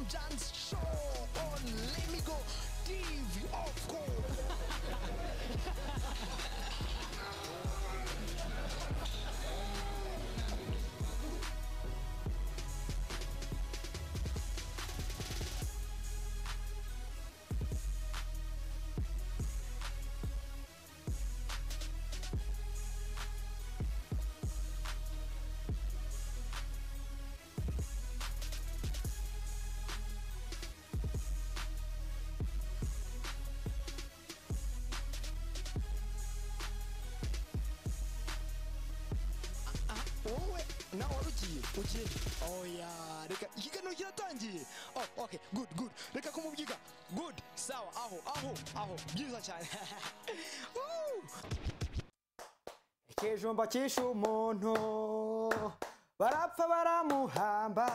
John's show on Let Me Go TV, of course. wowe nawe wari ugiye ugiye oya reka ikiganiro kiratangiye oh, okay good good reka kumubyiga good sawa aho aho aho byiza cyane Woo! ikijumba cyishe umuntu barapfa baramuhamba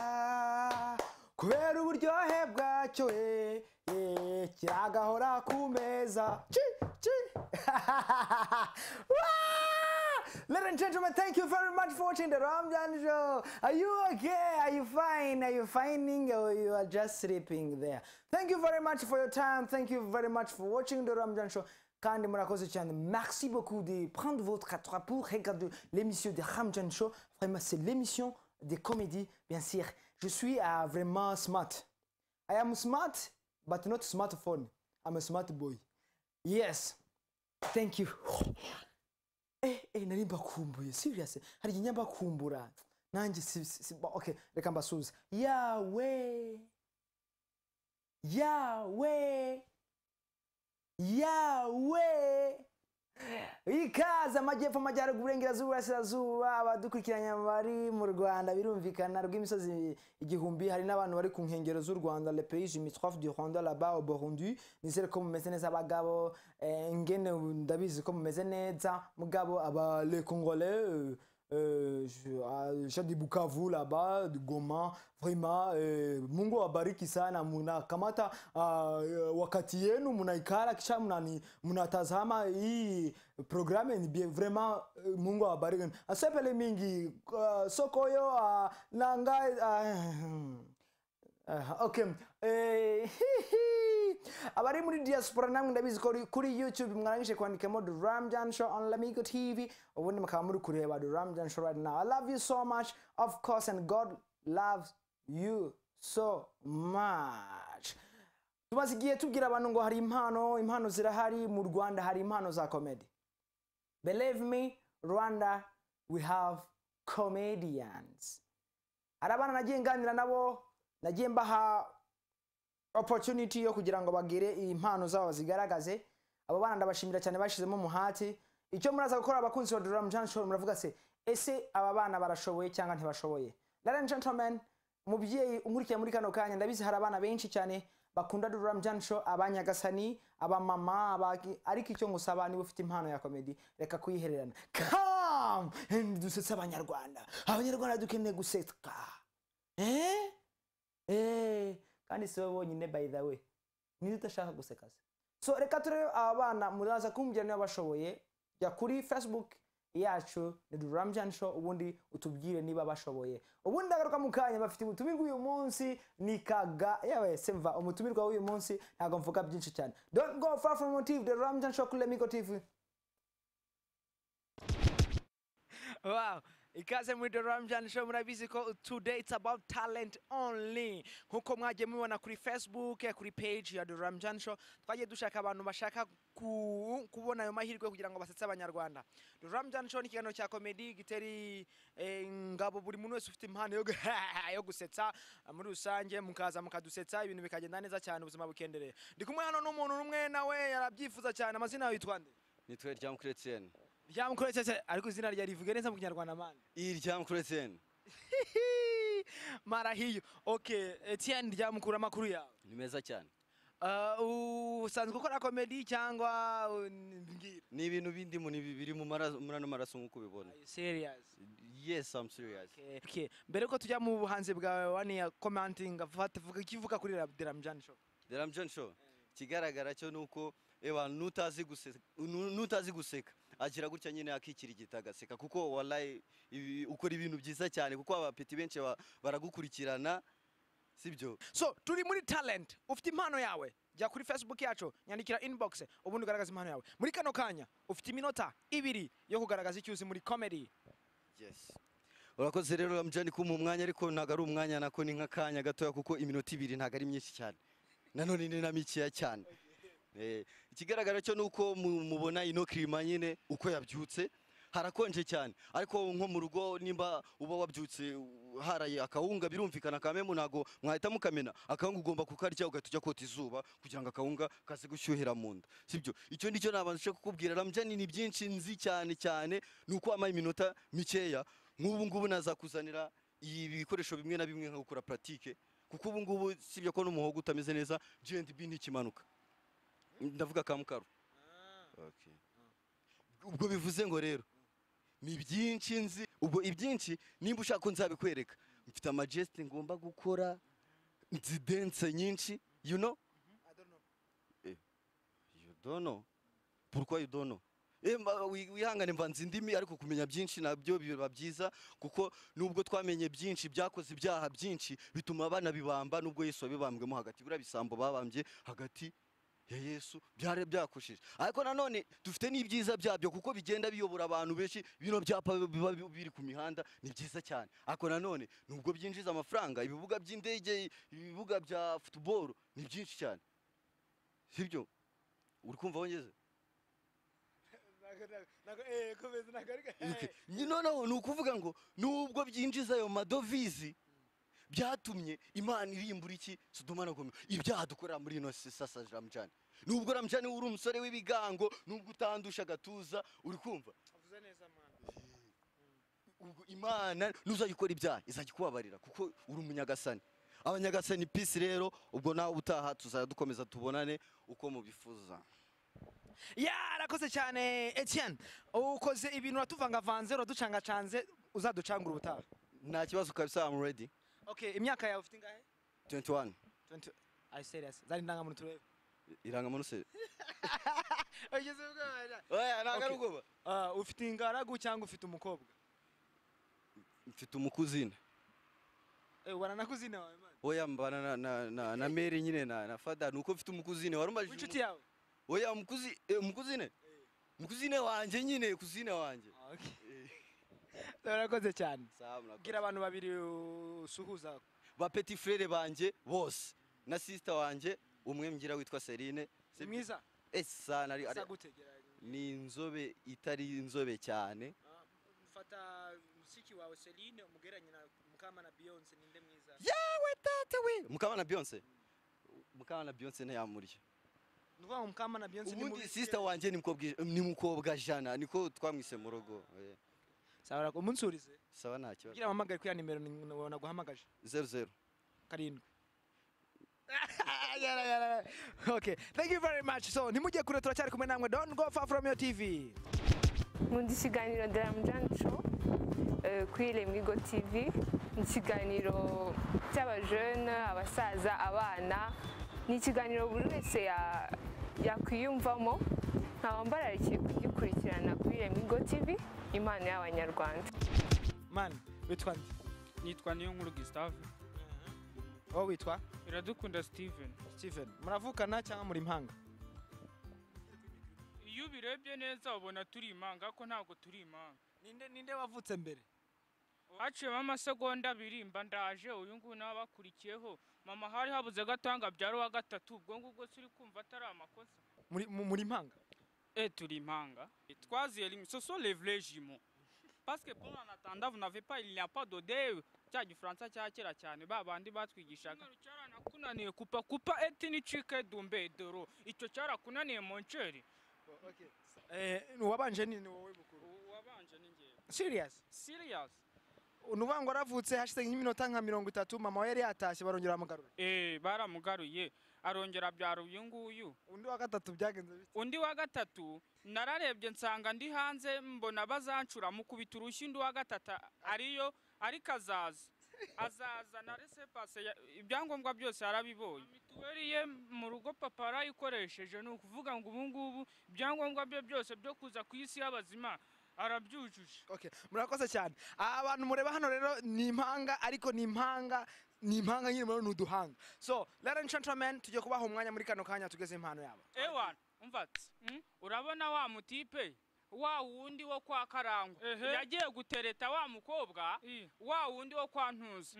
kubera uburyohe bwacyo eh, eh, kiragahora ku meza Chi, chi. Wah! Ladies and gentlemen, thank you very much for watching the Ramjan show. Are you okay? Are you fine? Are you finding or you are just sleeping there? Thank you very much for your time. Thank you very much for watching the Ramjan show. Kandi murakoze cyane merci beaucoup de prendre votre 4 pour regarder l'émission de Ramjan Show. Vraiment, c'est l'émission des comédies, bien sûr. Je suis ah, vraiment smart. I am smart, but not smartphone. I'm a smart boy. Yes, thank you. Eh, eh, nari mbakumbuye serious hari igihe njya mbakumbura nanjye si, si, si, ba- okay reka mbasubize yawe yawe yawe ikaze amajyepfo amajyaruguru uburengerazuba uburasirazuba abadukurikiranya bari mu rwanda birumvikana rw'imisozi igihumbi hari n'abantu bari ku nkengero z'u rwanda le pays limitrophe du rwanda laba au burundi nizere ko mumeze neza abagabo eh, ngene ubu ndabizi ko mumeze neza mugabo aba le congolais euh, euh, je- ah, je dis bukavu laba du goma vraiment eh, mungu awabariki sana mnakamata ah, eh, wakati yenu mnaikala kisha mnani- mnatazama hii programme ni bien vraiment eh, mungu awabariki asepele mingi ah, sokoyo ah, nanga ah, hmm. Aha, okay Eh, abari muri diaspora namwe ndabizi ko uri- kuri youtube mwarangije kwandikamo the ramjan show on lamigo tv ubundi mukaba muri kureba the ramjan show right now i love you so much of course and god loves you so much tumaze igihe tubwira abantu ngo hari impano impano zirahari mu rwanda hari impano za comedy believe me rwanda we have comedians hari abana nagiye nganira nabo nagiye mbaha opportunity yo kugira ngo bagire impano zabo zigaragaze abo bana ndabashimira cyane bashyizemo umuhati icyo muraza gukora abakunzi ba Drum Jam Show muravuga se ese aba bana barashoboye cyangwa ntibashoboye Ladies and gentlemen umubyeyi umurikiye muri kano kanya ndabizi hari abana benshi cyane bakunda Drum Jam Show abanyagasani abamama abaki- ariko icyo ngusaba niba ufite impano ya comedy reka kuyihererana come and dusetse abanyarwanda abanyarwanda dukeneye guseka eh Eh, kandi si wowe bonyine by the way niba udashaka guseka se so reka turebe aba bana muraza kumbwira niba bashoboye jya kuri facebook yacu ni duramjan show ubundi utubwire niba bashoboye ubundi ndagaruka mu kanya bafite ubutumirwa uyu munsi ni kaga yewe semva umutumirwa w'uyu munsi ntabwo mvuga byinshi cyane don't go far from motive the ramjan show kuri lemigo tv Wow. ikaze muri The Ramjan Show murabizi ko today it's about talent only nkuko mwagiye mubibona kuri Facebook eh, kuri page ya The Ramjan Show twagiye dushaka abantu bashaka ku- kubona ayo mahirwe kugira ngo basetse abanyarwanda The Ramjan Show ni ikiganiro cya comedy giteri eh, ngabo buri muntu wese ufite impano yo gu- yo gusetsa eh, muri rusange mukaza mukadusetsa ibintu bikagenda neza cyane ubuzima bukendereye ndi kumwe hano n'umuntu n'umwe nawe yarabyifuza cyane amazina yawe yitwa nde nitwe ryamukuru etiyeni ryamukoretse ariko izina rya rivuge neza mu kinyarwanda mani iyi ryamukuru etiyeni mara hiyo okay Etienne ryamukura amakuru yawe ni meza cyane Uh, usanzwe ukora komedi cyangwa uh, mbwira ni ibintu bindimo ni biri mu maraso muri ano maraso nk'uko ubibona Are you serious yes i'm serious Okay, okay. mbere ko tujya mu buhanzi bwawe waniya commenting afata vuga ikivuga kuri Ramjan show the ram john show ikigaragara cyo ni uko eba n'utazi guseka nu- n'utazi guseka agira gutya nyine akikirigita agaseka kuko wallahi ibi- ukora ibintu byiza cyane kuko abapeti benshi ba- baragukurikirana sibyo so turi muri talent ufite impano yawe jya kuri facebook yacu nyandikira inbox ubundi ugaragaza impano yawe muri kano kanya ufite iminota ibiri yo kugaragaza icyo uzi muri comedy yes urakoze rero ramjani kumpa umwanya ariko ntabwo ari umwanya nako ni nk'akanya gatoya kuko iminota ibiri ntabwo ari myinshi cyane nanone ni na mikeya cyane Eh, ikigaragara cyo ni uko mu- mubona ino kirima nyine uko yabyutse harakonje cyane ariko nko mu rugo nimba uba wabyutse u- haraye akawunga birumvikana kamemu ntabwo mwahita mukamena akawunga ugomba kukarya ugahita ujya kota izuba kugira ngo akawunga kaze gushyuhira mu nda sibyo icyo nicyo nabanje kukubwira ramjani ni byinshi nzi cyane cyane ni uko wampaye iminota mikeya nk'ubu ngubu nazakuzanira ibi bikoresho bimwe na bimwe nka gukora puratike kuko ubu ngubu sibyo ko n'umuhogo utameze neza G&B ntikimanuka ndavuga ka mukaru Okay. ubwo bivuze ngo rero ni byinshi nzi ubwo ibyinshi nimba ushaka ko nzabikwereka mfite amajesite ngomba gukora nzidense nyinshi you know you don't know pourquoi you don't know Eh, mba- wi- wihangane mvanze indimi ariko kumenya byinshi nabyo biba byiza kuko nubwo twamenye byinshi byakoze ibyaha byinshi bituma banabibamba nubwo yesu wabibambwemo hagati buriya bisambo babambye hagati ya yesu byari byakoshije ariko nanone dufite n'ibyiza byabyo kuko bigenda biyobora abantu benshi bino byapa biba bi- biri ku mihanda ni byiza cyane ariko nanone nubwo byinjiza amafaranga ibibuga by'indege ibibuga bya futuboro ni byinshi cyane sibyo uri kumva wongeze Ni- noneho ni ukuvuga ngo nubwo byinjiza ayo madovizi byatumye imana irimbura iki sodoma na gomora ibyaha dukorera muri ino si sasa ramjani nubwo ramjani uri umusore w'ibigango nubwo utandusha agatuza uri kumva ubwo imana nuzajya ukora ibyaha izajya ikubabarira kuko uri umunyagasani abanyagasani pisi rero ubwo nawe utaha tuzajya dukomeza tubonane uko mubifuza ya arakoze cyane etienne ukoze ibintu uratuvangavanze uraducangacanze uzaducangura ubutaha nta kibazo kabisa am ready okay imyaka yawe ufite ingahe 21 20 are you serious zari indangamuntu turebe irangamuntu se ugeze ubwoba da. oya ntabwo ari Okay. ubwoba Ah, ufite ingaragu cyangwa ufite umukobwa mfite umukuzine Eh, waranakuzina wawe man. oya mbana na, na, na, na meri nyine na, na fada nuko mfite umukuzine warumajije w'inshuti yawe oya umukuzi, eh, umukuzine umukuzine wanjye nyine kuzine wanjye Ah, okay. urakoze cyane Sawa, murakoze. bwira abantu babiri usuhuza ba petit frere banjye bose na sister wanjye umwe mgira witwa Serine si mwiza esana ari ari- Asa gute? Gerageza. ni inzobe itari inzobe cyane Ah, mfata musiki wawe Celine umugeranye na Mukamana Beyonce ninde mwiza yawe tata we mukamana Beyonce mukamana Beyonce ntiyamurya ni ukuvuga ngo Mukamana Beyonce ni ubundi mubi- sister wanjye ni mukobwa ij- ni mukobwa jana niko twamwise mu rugo eh, sawa rako umunsurize sawa nta kibazo kugira ampamagare kuri ya nimero ni- ni- naguhamagaje zeru zeru karindwi yara yara okay thank you very much so nimujye kure turacyari kumwe namwe don't go far from your tv nkunda ikiganiro Dramjani Show eh, kuri Lemwigo TV ni ikiganiro cy'abajene abasaza abana ni ikiganiro buri wese ya- yakwiyumvamo nkaba mbararikiye kugikurikirana kuri Lemwigo TV impano y'abanyarwanda man witwa nde nitwa Niyonkuru Gustave wowe witwa Iradukunda Steven Steven muravukana cyangwa muri impanga iyo ubirebye neza ubona turi imanga ariko ntabwo turi imanga ninde ninde wavutse mbere haciyemo amasegonda abiri mba ndaje uyu nguyu nawe abakurikiyeho mama hari habuze gatanga byari uwa gatatu ubwo ngubwo turi kumva atari amakosa muri mu- muri impanga e turi impanga twaziye rimwe ce sont les vrais jumeaux parce que pendant en attendant vous n'avez pas il n'y a pas de deux cya gifaransa cya kera cyane ba bandi batwigishaga cyaranakunaniye kupa kupa eti ni cike dumbe doro icyo cyarakunaniye monceri eh wabanje ni ni wowe mukuru wabanje ni ngewe serious serious nuvuga ngo aravutse hashize nk'iminota nka mirongo itatu mama we yari yatashye barongera baramugarura Eh, baramugaruye arongera abyara uyu nguyu undi wa gatatu byagenze bite undi wa gatatu nararebye nsanga ndi hanze mbona bazancura mukubita urushyi undi wa gatatu ariyo ariko azaza azaza na resepase ya- ibyangombwa byose yarabibonye mituweli ye mu rugo papa yarayikoresheje ni ukuvuga ngo ubu ngubu ibyangombwa bye byose byo kuza ku isi y'abazima arabyujuje Okay, murakoze cyane. Aba bantu mureba hano rero ni impanga ariko ni impanga ni impanga nyine murabona ni uduhanga so ladies and gentlemen tugiye kubaha umwanya muri kano kanya tugeze impano yabo ewana umva ati mm, urabona wa mutipe wa wundi wo kwa karangwa yagiye gutereta wa mukobwa wa wundi wo kwa ntuza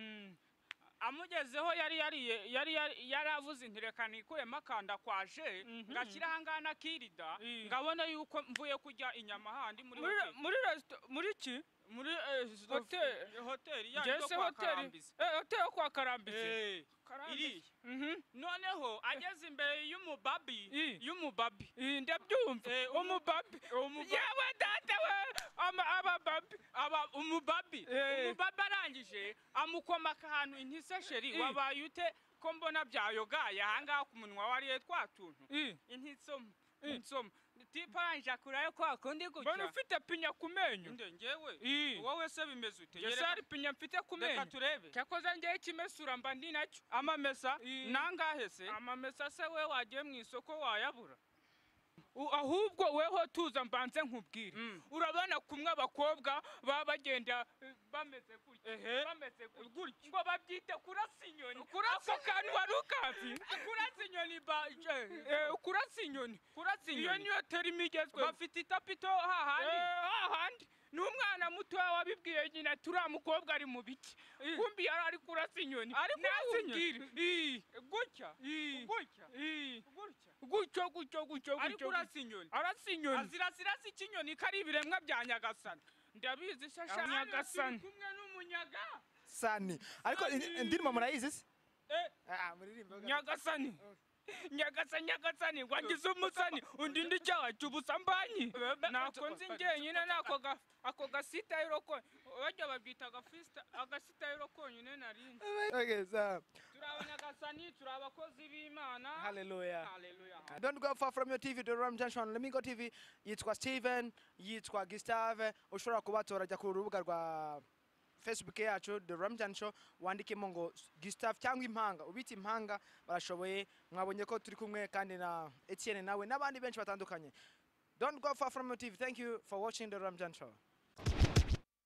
amugezeho yari yariye yari yari- yari avuze inti reka nikuremo akanda kwaje ngashyira ahangaha na kirida ngabona yuko mvuye kurya inyama handi muri muri hoteli. muri resito- muri ki muri eh, hoteli- hoteli yandi yo ngese kwa hoteli karambizi Eh, hoteli yo kwa karambisi Eh, iriya Mhm. noneho ageze imbere y'umubabi I. y'umubabi Iyi ndabyumva Eh, umubabi umubabi yewe data we ama abababi aba umubabi Eh. umubabi arangije amukomaka ahantu intisesheri Eh. wabaye ute ko mbona byayogaye ahangaha ku munwa wariye twa tuntu I. intisoma insoma tipa arangije akurayo kwa kundi mbona gutya ufite pinya ku menyo nde njyewe I. wowe se bimeze ute Jese Nyereka- hari pinya mfite ku reka menyo turebe cyakoze ngewe ikimesura mba ndi nacyo amamesa I. nangahe se amamesa se we wagiye mu isoko wayabura U- ahubwo weho tuza mbanze nkubwire Mm. urabona kumwe abakobwa baba bagenda eh, bameze gutya bameze gutya ngo babyite kurasa inyoni kurasa kantu wari ukazi kurasa inyoni ba je- Eh, kurasa inyoni kurasa iyo inyoni niyo terima igezweho bafite itapito hahandi Eh, hahandi ni umwana mutoya wabibwiye nyina turiya mukobwa ari mu biki kumbi yari ari kurasa inyoni Ari kurasa nawe inyoni. umbwire Ii, gutya ii, gutya ii. gutya gutyo gutyo gutyo ari gutyo kurasa inyoni arasa inyoni azirasirasa ikinyoni kari ibiremwa bya nyagasana ndabizi shasha nyagasana nyagasani kumwe n'umunyaga sani ariko in- indirimbo murayizi se Eh. Ah, muririmbe gato. nyagasani nyagasani nyagasani wangize umusani undi ndi cyaha cy'ubusambanyi nakonze njyenyine nako ga- ako gasitayiro ko bajya babwita agafisita- agasitayiro konyine narindi Okay, so, turi abanyagasani turi abakozi b'imana hallelujah haleluya Don't go far from your TV, the Ram Junction. Let me go TV. Yitwa Steven, yitwa Gustave. Ushobora kubatora jya ku rubuga rwa Facebook yacu The Ram Junction wandikemo ngo Gustave cyangwa impanga. Ubita impanga barashoboye. Mwabonye ko turi kumwe kandi na Etienne nawe n'abandi benshi batandukanye. Don't go far from your TV. Thank you for watching The Ram Junction.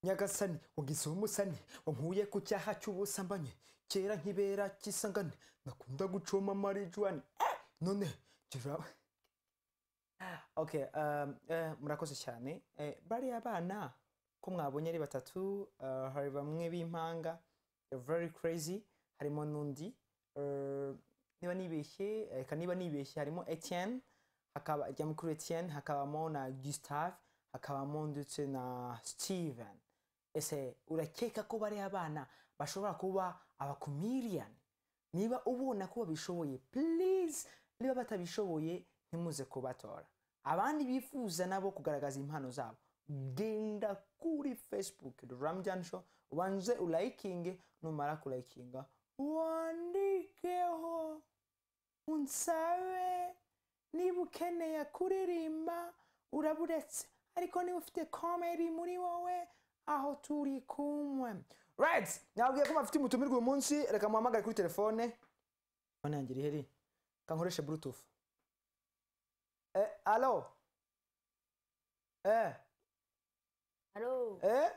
nyagasani wagize umusani wampuye ku cyaha cy'ubusambanyi kera nkibera cy'isangane nakunda gucoma marijuani Eh, none kera okay um, eh, murakoze cyane eh, bariya bana ko mwabonye ari batatu eh, hari bamwe b'impanga eh, very crazy harimo n'undi eh, niba nibeshye reka niba nibeshye harimo etienne hakaba rya mukuru etienne hakabamo na gustave hakabamo ndetse na steven ese urakeka ko bariya bana bashobora kuba abakumiriyani niba ubona ko babishoboye please niba batabishoboye ntimuze kubatora abandi bifuza nabo kugaragaza impano zabo genda kuri facebook ramjan show ubanze ulayikinge numara kulayikinga wandikeho unsabe niba ukeneye kuririmba uraburetse ariko niba ufite komedi muri wowe aho turi kumwe right nabwiye ko bafite umutumirwa uyu munsi reka muhamagare kuri telefone telefone yanjye iri heri kankoreshe bluetooth eh alo eh Alo, eh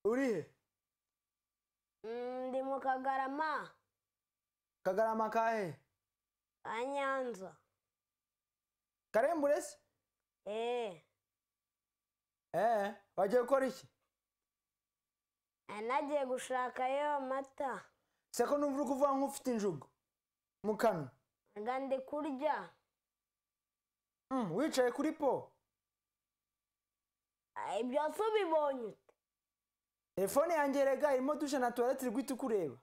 urihe mm, ndi mu Kagarama kagarama kahe ka Nyanza. karembure se Eh, eh wagiye gukora iki eh, nagiye gushakayo amata. se ko numva uri kuvuga nk'ufite injugu mu kanwa Nga ndi kurya. Mm, wicaye kuri po Ah, Ibyo se ubibonye ute? telefone yanjye rega irimo dushe na tuwarete iri guhita ikureba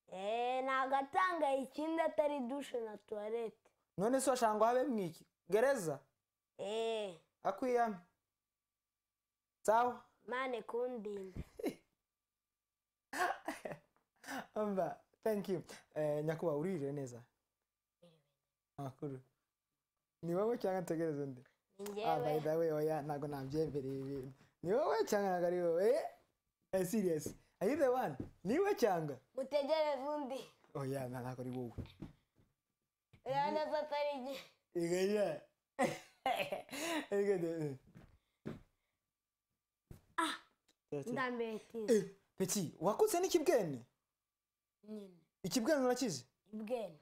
Eh, ni agatanga ikindi atari dushe na tuwarete. none se washaka ngo habe mwiki gereza Eh, akwiyame sawa mane kundinda. mba thank you eh, nyakuba uririwe neza makuru ni wowe cyangwa ntegereze undi Ni ah, by njyewe. the way oya ntabwo nabyemereye ibintu ni wowe cyangwa ntabwo ari wowe eh? Eh, serious are you the one ni wowe cyangwa Mutegereze undi. oya na- ntabwo ari wowe Oya neza atari njye. igaya igaya Ndambetiza. peti wakuze n'ikibwene nyine ikibwana urakizi ibwene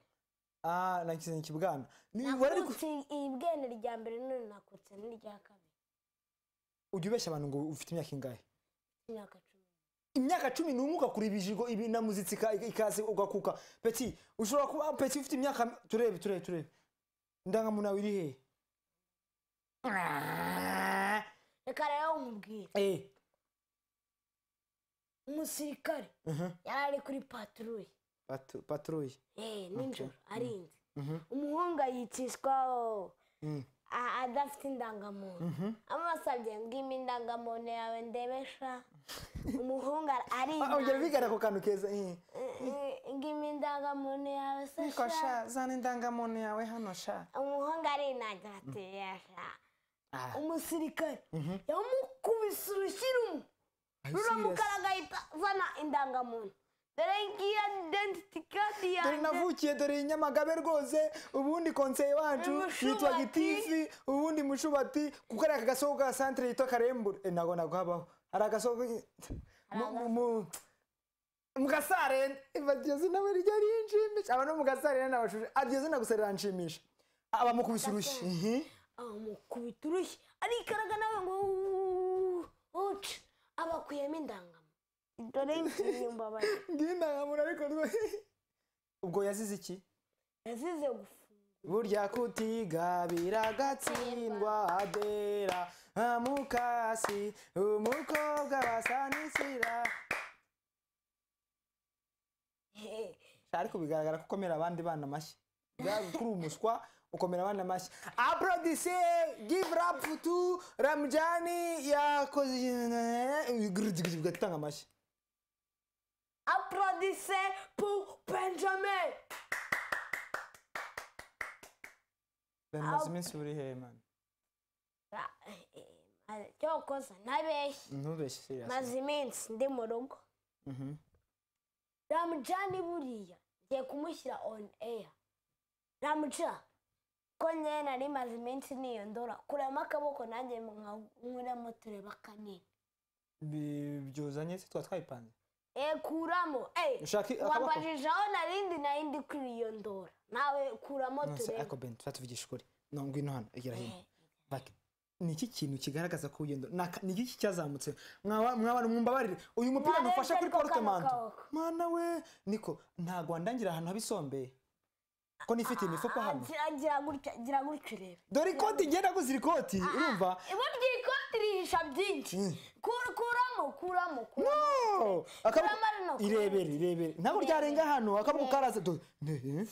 ah nakize ikibwana Ni- wari gu- nakutse ibwene rya mbere none nakutse n'irya kabiri ujya ubeshya abantu ngo ufite imyaka ingahe imyaka cumi imyaka cumi n'umwe ugakura ibijigo ibi na muzitsi ika- ika- ikaze ugakuka peti ushobora kuba peti ufite imyaka turebe turebe turebe indangamuntu yawe iri hehe reka rero nkubwire eh umusirikare mhm, yari ari kuri paturuye patu- paturuye Eh, nijoro arinze umuhungu yicishwaho Mm. a- adafite indangamuntu amusabye ngo ime indangamuntu yawe ndebesha umuhungu ar- Ah, ongera arinze ubigane ako kantu keza eh. ngo ime indangamuntu yawe se Niko sha sha zana indangamuntu yawe hano sha umuhungu arinangira ati yasha Ah. umusirikare yamukubise urushyirumu ruramukara agahita azana indangamuntu dore ngiyo identity card dore yanjye navukiye dore i nyamagabe rwose ubundi konseye wacu Mushubati. yitwa gitifi ubundi mushubati kuko ari aka gasoko ka santire yitwa karembure Eh, ntabwo naguhabaho hari agasoko mu- mu- mu- mu gasarenda iryo zina we rijya rinshimisha aba no mu gasarenda n'abashuje iryo zina gusa riranshimisha abamukubise urushyi Mhm. amukubita urushyi arikaraga nawe ngo "Uuuu, uca abakuyemo indangamuntu dore y'inyumba bari ngiyo indangamuntu ariko rwo- ubwo yazize iki yazize gufungwa burya kutiga biragatsindwa adera nka mukasi umukobwa basanisira Hehe. Sha, ariko bigaragara ko ukomera abandi bana amashyi Bwa- kuri umuswa ukomera abandi amashyi aprodise give rap to ramjani yakoze ugatanga amashyi aprodise pour benjamin bamaze iminsi uri he man Ra- eh, eh, ma- cyokoza nabeshye ntubeshye serious maze iminsi ndi mu rugo Mhm. ramujani buriya ngiye kumushyira on air ramuja ko njyewe nari maze iminsi niyondora kuramo akaboko nanjye nkuramo tureba kanini Bi- byuzanye se tuba twabipanze e kuramo eh, ushaka akaboko wambajije aho narindi narindi kwiyondora nawe kuramo Nonse, turebe ariko ben tuvugisha ukuri no ngwino hano egera hino Like, ni iki kintu kigaragaza ko ugenda ni aka- ni iki cyazamutse mwaba mwaba- mwumbabarire uyu mupira Mwarebye ntufashe kuri ariko porte manto kano kaboko. mana we niko ntago wandangira ahantu habisombeye ko nifite imifuka hano Ah, gira gutya gira gutya urebe dore ikoti ngenda guzira ikoti urumva burya iyi koti rihisha byinshi Kur- kuramo kuramo kuramo no akaboko Turamara no irebere irebere ntabwo ryarenga hano akaboko karaza do Yewe,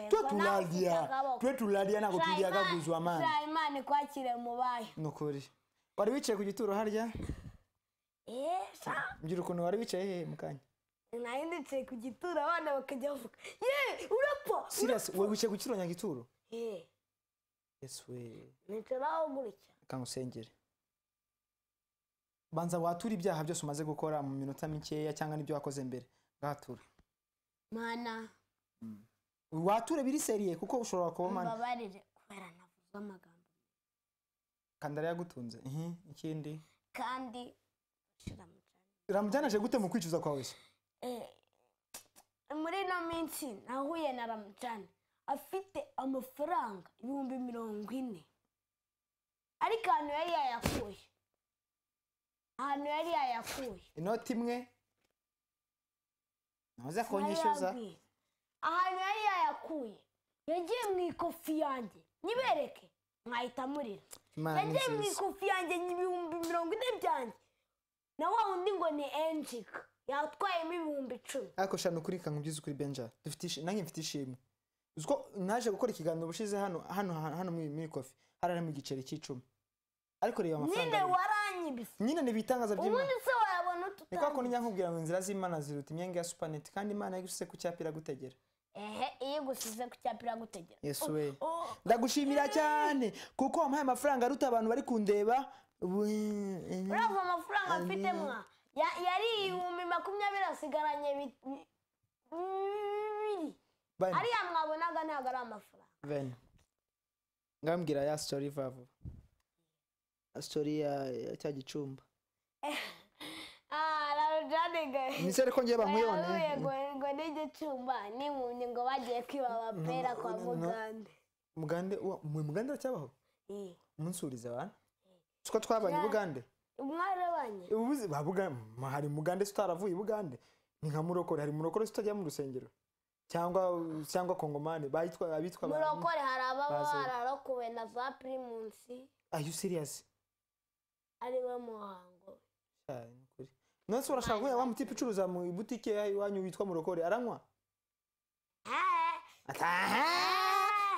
twe ngo nawe ufite turarya akaboko. twe turarya ntabwo turya Jayimani- kaguzwa amana Jayimani kwakire mu bayo ni ukuri wari wicaye ku gituro harya Eh, sha, mbwira ukuntu wari wicaye hehe mu kanya nari ndicaye ku gituro abana bakajya bavuga ye urapfa serious wowe wicaye ku gituro nyagituro Eh, yesu we nicara aho gutya reka ngusengere banza wature ibyaha byose umaze gukora mu minota mikeya cyangwa n'ibyo wakoze mbere ngahature mana wature biri seriye kuko ushobora kuba mani mbabarire kubera navuze amagambo kandara yagutunze ihi ikindi kandi shira mu cyaro. ramujyanaje gute mu kwicuza kwawe se Eh, muri ino minsi nahuye na ramujani afite amafaranga ibihumbi mirongo ine ariko ahantu yari yayakuye ahantu yari yayakuye inoti imwe ntuze kunyishyuza Narababwiye. ahantu yari yayakuye yagiye mu ikofi yanjye nyibereke mwahita murira Imana ni yagiye mu nziza. ikofi yanjye ibihumbi mirongo ine byanjye na wa wundi ngo ni enjika yatwayemo ibihumbi icumi ariko shana ukuri kanga ubyize ukuri benja dufite ishi- nanjye mfite ishimwe uzi ko naje gukora ikiganiro ubushize hano hano hano muri muri kofi hararimo igiceri cy'icumi ariko reba amafaranga nyine arimo. waranyibise nyine ni ibitangaza by'imana ubundi se wayabona ni kwa kundi tutandukanye njya nkubwira ngo inzira z'imana ziruta imyenge ya supaneti kandi imana yagusise ku cyapa iragutegera ehe iyo igusize ku cyapa iragutegera yesu we Oh, ndagushimira cyane kuko wampaye amafaranga aruta abantu bari kundeba urava amafaranga mfite mwa ya- yari ibihumbi makumyabiri asigaranye bi- bi- bibiri ariya mwabonaga ntabwo ari amafaranga ngambwira ya sitori vuba vuba sitori ya ya cya gicumba Ah, Larujani ge- ni se ariko ngiye oya, bamuyone yego, ngo ngo n'igicumba n'impumyi ngo bagiye kwiba amapera kwa no, no. mugande mugande wa- mwe mugande aracyabaho Eh, umunsuriza abantu siko twabanye i bugande mwarabanye ubuze ba bugande hari mugande se utaravuye i bugande ni nka murokore hari murokore se utajya mu rusengero cyangwa cyangwa kongomani bayitwa abitwa ba- murokore hari ababa Baze. bararokowe na za pirimusi are you serious ari we muhango Ah, ni ukuri. nonese urashaka kubera wa mutipe ucuruza mu ibutike iwanyu witwa murokore aranywa ataha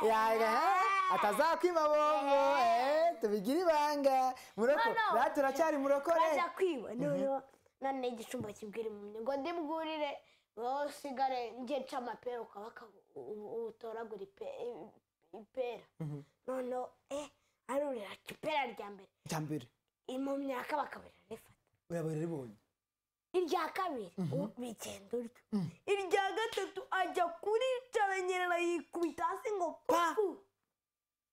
yaga atazakwiba bombo eh, tubigire ibanga murokore No, no. rero turacyari murokore bajya kwiba noneho none igicumba kibwira impumyi ngo ndimwurire wowe usigare njye nca amapera ukaba utoragura ipe- i- ipera Mhm. noneho eh arurira ati ipera rya mbere icya mbere impumyi yakabakabira rifata urabaye ribonye irya kabiri u- bigenda uryo irya gatatu ajya kuricaranyerera yikubita hasi ngo pafu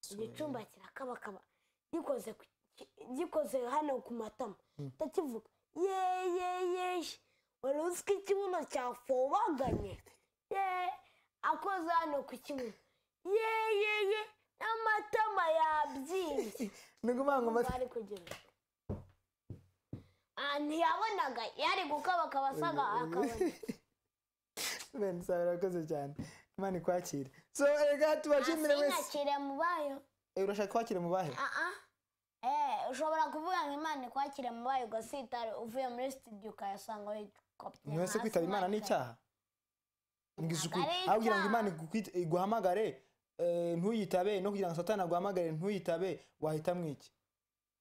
igicumba kirakabakaba gikoze ku- ki- gikoze hano ku matama ndakivuga yeyeyeye wari uzi ko ikibuno cyafobaganye ye akoze hano ku kibuno yeyeye n'amatama yabyimbye ni ukuvuga ngo Ubwo ari kugira Ah, ntiyabonaga yari gukabakaba asaga akabona bene sawa urakoze cyane imana ikwakire so reka tubashimire wese asinyakire mu bayo Eh, urashaka kwakira mu bahe Ah, ah. Eh, ushobora kuvuga ngo imana ikwakire mu bayo ugasitara uvuye muri studio ukayasanga wikopye niwe se kwitaba imana ni icyaha ngize ukuri Ntabwo ari aho kugira ngo icyaha. imana igukwite- iguhamagare eh, ntuyitabe no kugira ngo satani aguhamagare ntuyitabe wahitamo iki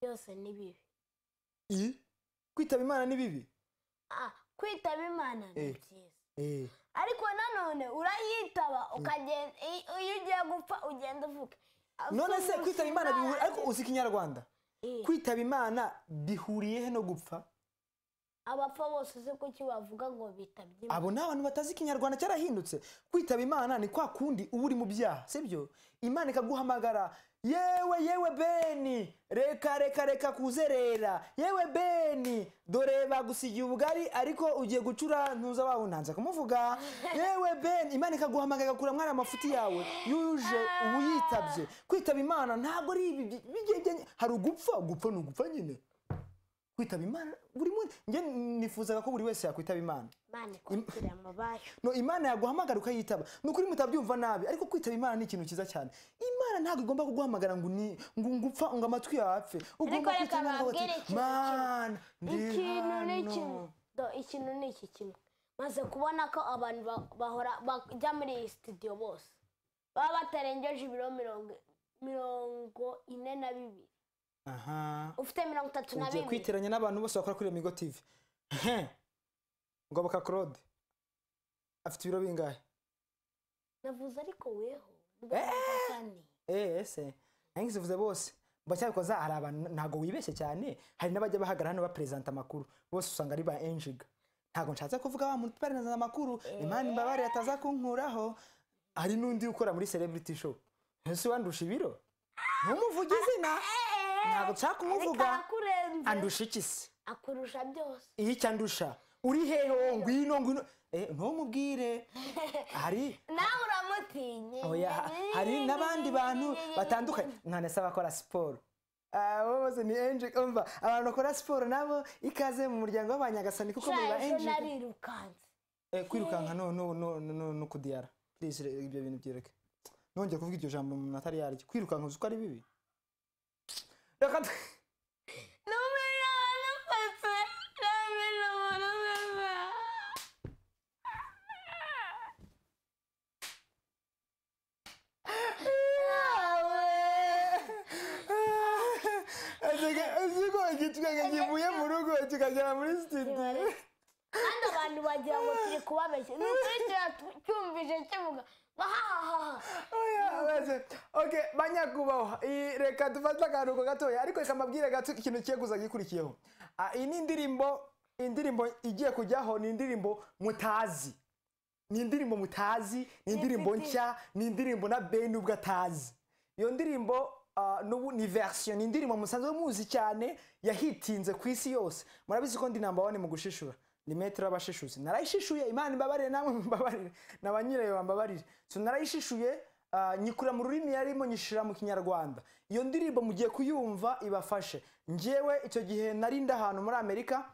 byose ni bibi I? kwitaba imana ni bibi Ah, kwitaba imana ni Eh. byiza Eh, ariko nanone urayitaba ukagenda i- iyo ugiye gupfa ugenda uvuga none se kwitaba imana bihuriye ariko uzi ikinyarwanda Eh. kwitaba imana bihuriye he no gupfa abapfa bose uzi ko icyo bavuga ngo bitabye imana abo ni abantu batazi ikinyarwanda cyarahindutse kwitaba imana ni kwa kundi uba uri mu byaha sibyo imana ikaguhamagara yewe yewe beni reka reka reka kuzerera yewe beni dore bagusigiye ubugari ariko ugiye gucura ntuza wawunanza kumuvuga yewe beni imana ikaguhamagara igakura mwari amafuti yawe yuje uba uyitabye kwitaba imana ntabwo ari ibi bi- bigegenya hari ugupfa gupfa ni ugupfa nyine kwitaba imana buri munsi njye nifuzaga ko buri wese yakwitaba imana imana ikwakire mu bayo no imana yaguhamagara ukayitaba ni ukuri mutabyumva nabi ariko kwitaba imana ni ikintu cyiza cyane imana ntabwo igomba kuguhamagara ngo ni ngo ngupfa ngo amatwi yawe apfe ugomba reka kwitaba imana ukavuga babwire uti, ikintu mana ndi ikintu ni kimwe hano Do, ikintu ni iki kimwe maze kubona ko abantu ba- bahora bajya muri iyi studio bose baba batarengeje ibiro mirongo mirongo ine na bibiri aha ufite mirongo itatu na ugiye bibiri kwiteranya n'abantu bose bakora kuri remigo tv Ehe. ngoboka claude afite ibiro bingahe navuze ariko weho ndabona Eh, ese nangize vuze bose mbacyabikoza hari abantu ntabwo wibeshye cyane hari n'abajya bahagarara hano baperezanta amakuru bose usanga ari ba enjiga ntabwo nshatse kuvuga wa muntu uperezanta amakuru imana imbabare ataza kunkuraho hari n'undi ukora muri celebrity show ese wandusha ibiro ntumuvuge izina ntabwo nshaka kumuvuga arakurenze andusha iki se akurusha byose iyi icyo andusha uri heho ngwino ngwino eh, ntumubwire hari nawe uramutinye Oya, ha- hari n'abandi bantu batandukanye mwana se abakora siporo Ah, bo bose ni angel umva abantu bakora siporo nabo ikaze mu muryango w'abanyagasani kuko muri ba shaje angel narirukanze Eh, kwirukanka no no no no no- no kudiyara please re- ibyo bintu byereke nongeye kuvuga iryo jambo umuntu atari yaryo kwirukanka uzi ko ari bibi reka tu- numero wanafase numero wanafase Aseka, uzi ko igitwenge kivuye mu rugo kikagera muri studio kandi abantu bagira ngo turi kubabeshya ni ukuri turacyumvise kivuga ngo hahahaha Oya, baze. Okay, banyakubahwa I- reka dufate akaruhuko gatoya ariko reka mbabwire gato ikintu kigiye kuza gikurikiyeho Ah, iyi ni indirimbo indirimbo igiye kujyaho ni indirimbo mutazi ni indirimbo mutazi ni indirimbo nshya ni indirimbo na beni ubwo atazi iyo ndirimbo ah, n'ubu ni verisiyo ni indirimbo musanzwe muzi cyane yahitinze ku isi yose murabizi ko ndi namba wane mu gushishura ni metero y'abashishutse narayishishuye imana imbabarire namwe mumbabarire na ba nyirayo bambabarire so narayishishuye ah, nyikura mu rurimi yarimo nyishira mu kinyarwanda iyo ndirimbo mugiye kuyumva ibafashe njyewe icyo gihe nari ndi ahantu muri amerika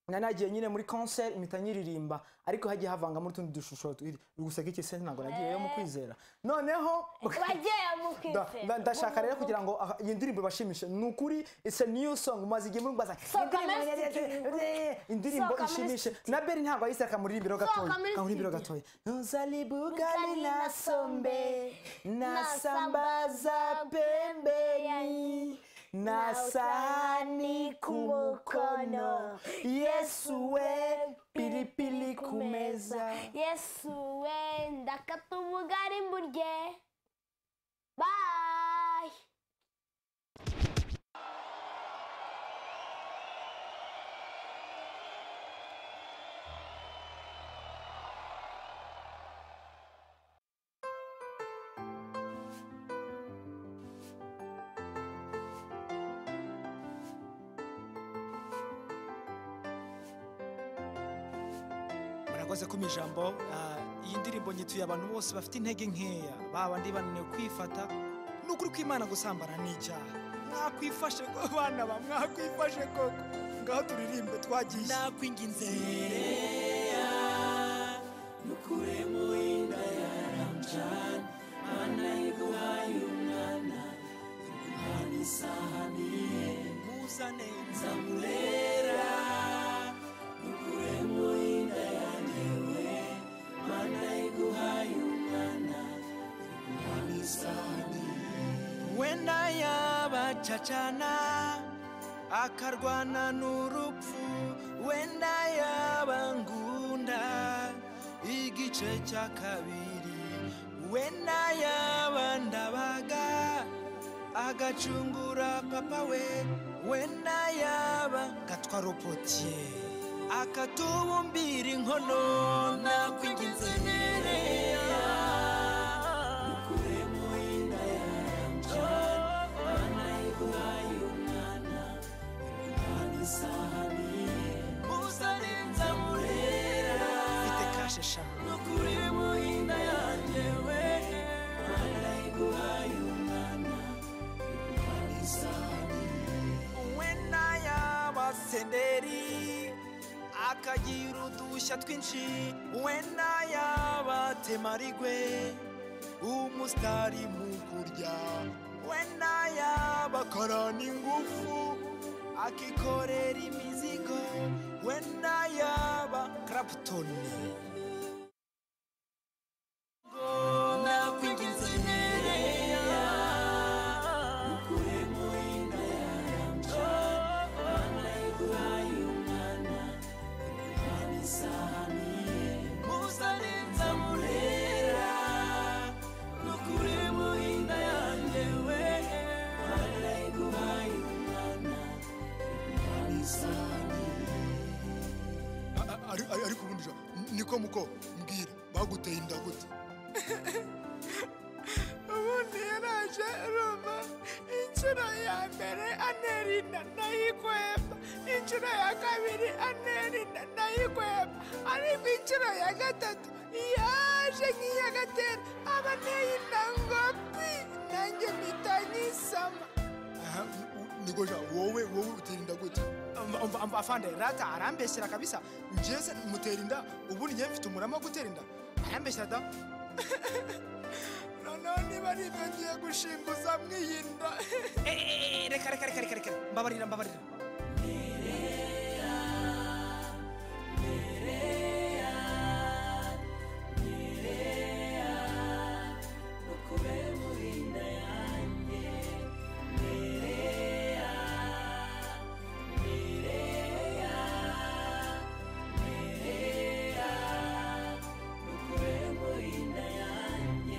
nari nagiye nyine muri concert impita nyiririmba ariko hagiye havangamo utundi dushusho turi guseka iki se ntabwo nagiyeyo mu kwizera noneho bagiye mu Da- nda- kwizera ndashaka rero kugira ngo aha, iyi ndirimbo ibashimishe ni ukuri it's a new song umaze igihe mubibazanye So communistic indirimbo So communistic. ishimishe na beri ntabwo yahise akamuririmbiro gatoya communistic. akamuririmbiro gatoya nuzalibugani nasombe nasambaza pembeni na sahani kumukono yesu we pilipili ku meza yesu we ndakata ubugari mburye bayi murakoze ko ijambo ah, iyi ndirimbo nyituye abantu bose bafite intege nkeya babandi bananiwe kwifata ni ukuri kw'imana gusambana ni icyaha mwakwifashe ko abana ba mwakwifashe koko ngaho turirimbe twagiye wenda yabacacana akarwana n'urupfu wenda yaba ngunda igice cya kabiri wenda yaba ndabaga agacungura papa we wenda yaba gatwaropotiye akatubumbira inkono nakwinginze nereya muzarenza murera mfite kashe eshanu no kuri mu inda yanjye we marayiguhaye umwana we n'ay'abasenderi akagira udushya twinshi we n'ay'abatemarigwe umusitari mu kurya we n'ay'abakorana ingufu akikorera imizigo we n'ay'aba karaputoni nakwinginze nereya muzarenza murera no kuri mu inda yanjye we marayiguhaye umwana ariko ubundi ja, niko muko mbwira baguteye inda gute ubundi yaraje roma inshuro ya mbere anerinda ndayikwema inshuro ya kabiri anerinda ndayikwema ariko inshuro ya gatatu yaje nk'iyagatera aba neyinda ngopi nanjye mpita nyisama Aha, u- niko ja wowe wowe utera inda gute afande rata arambeshyera kabisa njese mutera inda ubundi njye mfite umurama wo gutera inda arambeshyera da noneho niba ari ibyo ngiye gushinguza mw'iyi nda reka reka reka reka reka mbabarira mbabarira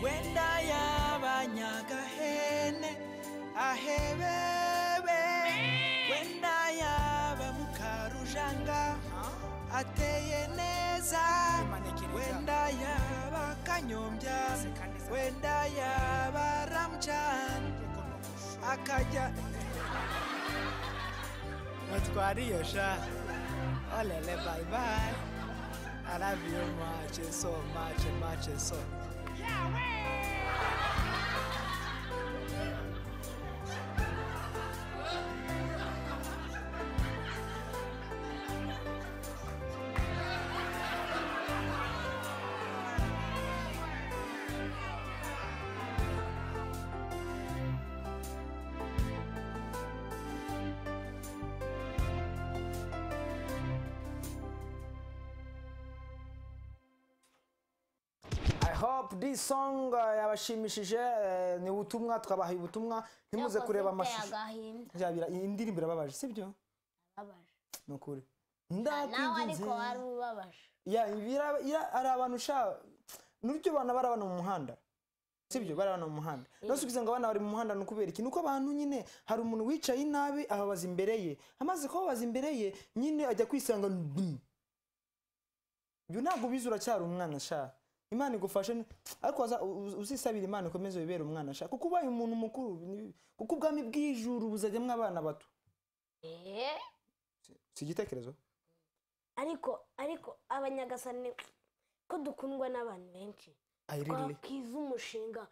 wenda y'abanyagahene ahebebe wenda yaba mukarujanga ateye neza wenda yaba kanyombya wenda yaba ramjan akajya natwariyo sha olele bye bye i love you much and so much and much and so i hope this song uh, yabashimishije eh, ni ubutumwa twabahaye ubutumwa ntimuze kureba amashusho agahinda Byabira- iyi ndirimbo irababaje sibyo ababaje ni ukuri nawe ndakwinginze ariko wari ubabaje Ya, bira- ya- hari abantu sha n'uryo abana bari abana mu muhanda sibyo bari abana mu muhanda nose ugize ngo abana bari mu muhanda ni ukubera iki ni uko abantu nyine hari umuntu wicaye nabi ababaza imbere ye amaze kubabaza imbere ye nyine ajya kwisanga ndum. ibyo ntabwo ubizi uracyari umwana sha imana igufashe ni- ariko waza- u- u- uzisabira imana ukomeze wibere umwana sha kuko ubaye umuntu mukuru ni- kuko ubwami bw'ijuru buzajyamo abana bato Eh, si igitekerezo ariko ariko abanyagasani ko dukundwa n'abantu benshi I really- twakiza umushinga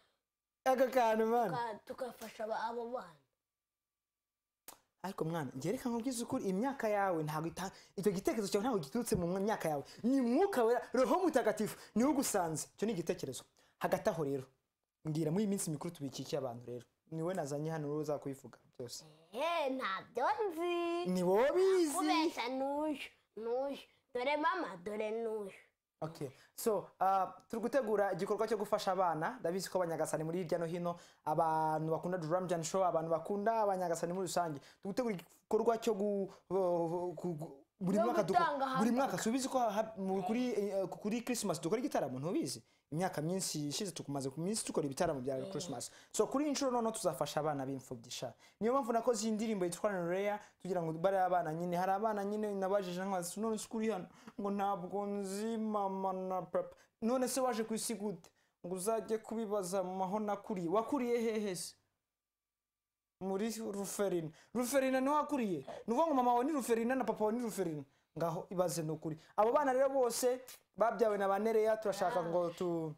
aka kantu mwana tuka- tugafasha aba- abo bana ariko mwana ngereka nkubwize ukuri imyaka yawe ntabwo ita icyo gitekerezo cyawe ntabwo giturutse mu myaka yawe ni mwuka wera roho mutagatifu niwe ugusanze icyo ni igitekerezo hagati aho rero mbwira muri iyi minsi mikuru tubikikiye abantu rero ni we nazanye hano wowe uzakubivuga byose Eh, ntabyo nzi ni wowe bizi kubeshya n'uyu n'uyu dore mama dore n'uyu Okay. So, uh, turi gutegura igikorwa cyo gufasha abana ndabizi ko abanyagasani muri hirya no hino abantu bakunda Drum Jam Show abantu bakunda abanyagasani muri rusange turi gutegura igikorwa cyo gu, gu- gu- buri Yo mwaka duko- gutanga buri hamburger. mwaka subizi ko ha- mu- kuri eh, kuri Christmas dukora igitaramo ntubizi imyaka myinshi ishize tukumaze ku minsi dukora ibitaramo bya Christmas so kuri iyi nshuro noneho tuzafasha abana b'imfubyi sha niyo mpamvu nakoze iyi ndirimbo yitwa Rare tugira ngo bare abana nyine hari abana nyine nabajije nkabaza none se kuri hano ngo ntabwo nzi mama na papa none se waje ku isi gute ngo uzajye kubibaza maho nakuriye wakuriye hehe se muri ruferina ruferina niwe wakuriye ni ukuvuga ngo mama wawe ni ruferina na papa wawe ni ruferina ngaho ibaze ni ukuri abo bana rero bose babyawe na ba nereya turashaka ngo tu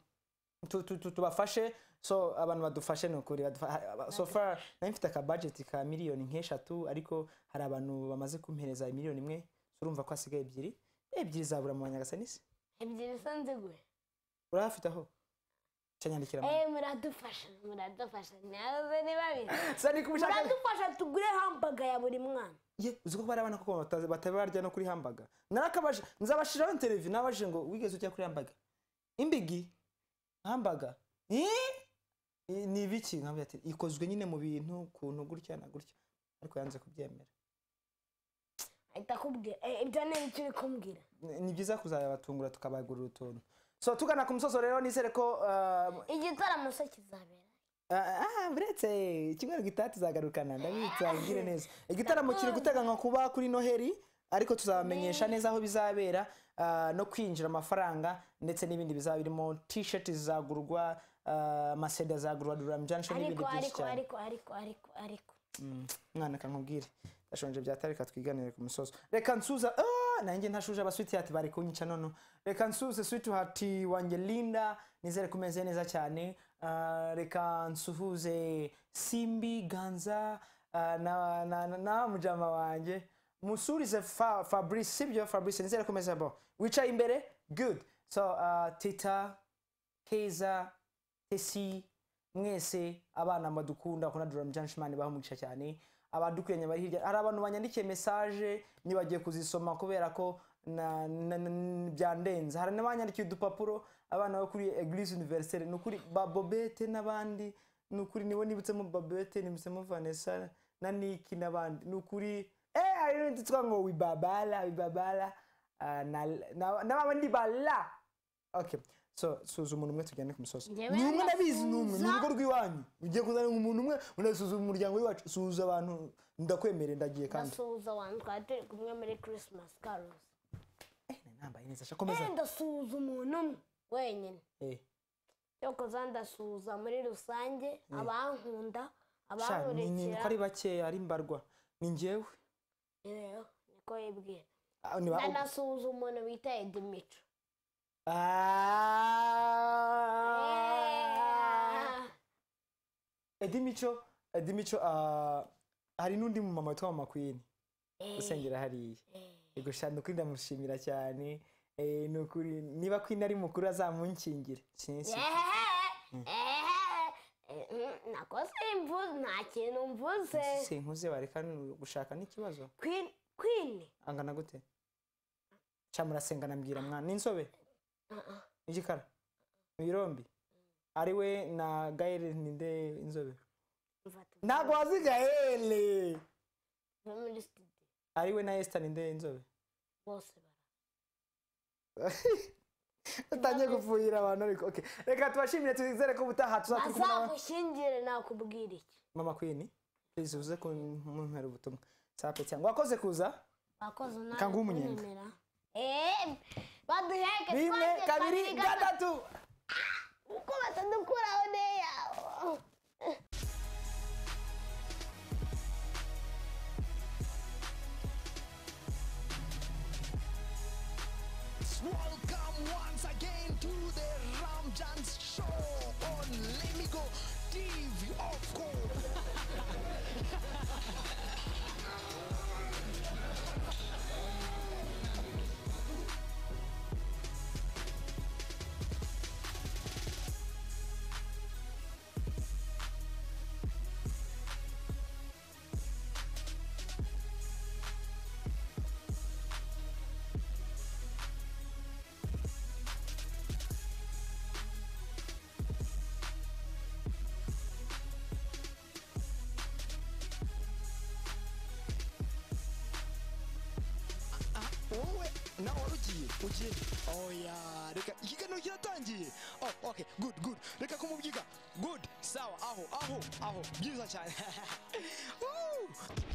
tu- tu- tu- tubafashe so abantu badufashe ni ukuri badufa- so far nari mfite akabajeti ka miliyoni nk'eshatu ariko hari abantu bamaze kumpereza miliyoni imwe so urumva ko hasigaye ebyiri ebyiri zabura mu banyagasani ebyiri zo nziguye urahafite aho cyanyandikira eh muradufasha muradufasha nawe niba bizi sani kubishaka muradufasha tugure hambaga ya buri mwana ye uzi ko bari abana koko batazi- bataba barya no kuri hambaga narakabaje nzabashiraho interview nabajije ngo wigeze ujya kuri hambaga imbigi hambaga Eh? Eh, ni ibiki nkabwira ati ikozwe nyine mu bintu kuntu gutya na gutya ariko yanze kubyemera ahita akubwira eh, ibyo ni ibyo uri kumbwira Ni- ni byiza kuzabatungura tukabagurira utuntu so tugana ku musozo rero nizere ko uh, igitaramo se kizabera Ah, ah, buretse icyumweru gitaha tuzagarukana ndabitsa mbwire neza igitaramo kiri guteganywa kuba kuri noheri ariko tuzabamenyesha neza aho bizabera ah, no kwinjira amafaranga ndetse n'ibindi bizaba birimo t-shirt zizagurwa ah, amasede azagurwa duram junction n'ibindi ariko byinshi ariko cyane ariko ariko ariko ariko Mm, mwana kankubwire ndashonje byatari reka twiganire ku musozo reka nsuza ah, nanjye ntashuje abaswitihati bari kunyica nono reka nsuze switihati wanjye linda nizere ko umeze neza cyane Ah, reka nsuhuze simbi ganza ah, na, na, na, na mujama wanjye musurize fa, fabrice sibyo fabrice nizere ko umeze bo wicaye imbere good so uh, tita keza tesi mwese abana badukunda bakunda duramu janshimani baha umugisha cyane abadukuranye bari hirya hari abantu banyandikiye mesaje ntibagiye kuzisoma kubera ko na- na- na- byandenze hari n'abanyandikiye udupapuro abana bo kuri eglise univerisere ni ukuri babobete n'abandi ni ukuri niwe nibutsemo babete nibutsemo vanessa na niki n'abandi ni ukuri eh hari n'undi twitwa ngo wibabara wibabara ah, na na- n'abandi bala okay so suzuma umuntu umwe tujyane ku musozi ni Njyewe umwe ndabizi ni umwe ni ndasuhuza. urugo rw'iwanyu ugiye kuzana umuntu umwe unasuzuma umuryango w'iwacu suhuza abantu ndakwemerera ndagiye kandi ndasuhuza abantu twari turi kumwe muri christmas carols Eh, nambaye neza sha komeza eh ndasuhuza umuntu umwe wenyine Eh, cyokoza ndasuhuza muri rusange abankunda sha ni- ni- ni abankurikira ko ari bakeya ari mbarwa ni njyewe rero niko yibwira Ah, niba- nanasuhuza umuntu bita edimico Ah. Eddie Mico Eddie Mico ah, hari n'undi mu mama witwa mama Queen usengera hariya yego sha ni ukuri ndamushimira cyane Eh, ni ukuri niba Queen ari mukuru azamunkingire sinzi nakoze imvuze nta kintu mvuze sinkuze bareka ni- gushaka n'ikibazo kwini kwini angana gute ca murasenga nambwira mwana n'insobe igikara mwirombi ari we na Gael ninde inzobe ntabwo wazi Gael mva muri studio ari we na Esther ninde inzobe bose bara utangiye gupfuhira abantu ariko okay. reka tubashimire twizere ko ubutaha tuzaturi kumwe n'aba- bazamushyingire nakubwira iki mama queen please uze kumpera ubutumwa sape cyangwa wakoze kuza bakoze nabi Kanguha umunyenga. kuntemera. Eh, baduheke rimwe twanze kabiri gatatu uko batadukuraho neya Welcome once again to the Ramjans show on Let Me Go TV, of course. wowe nawe wari ugiye ugiye oya reka ikiganiro kiratangiye oh, okay good good reka kumubyiga good sawa aho aho aho byiza cyane Woo!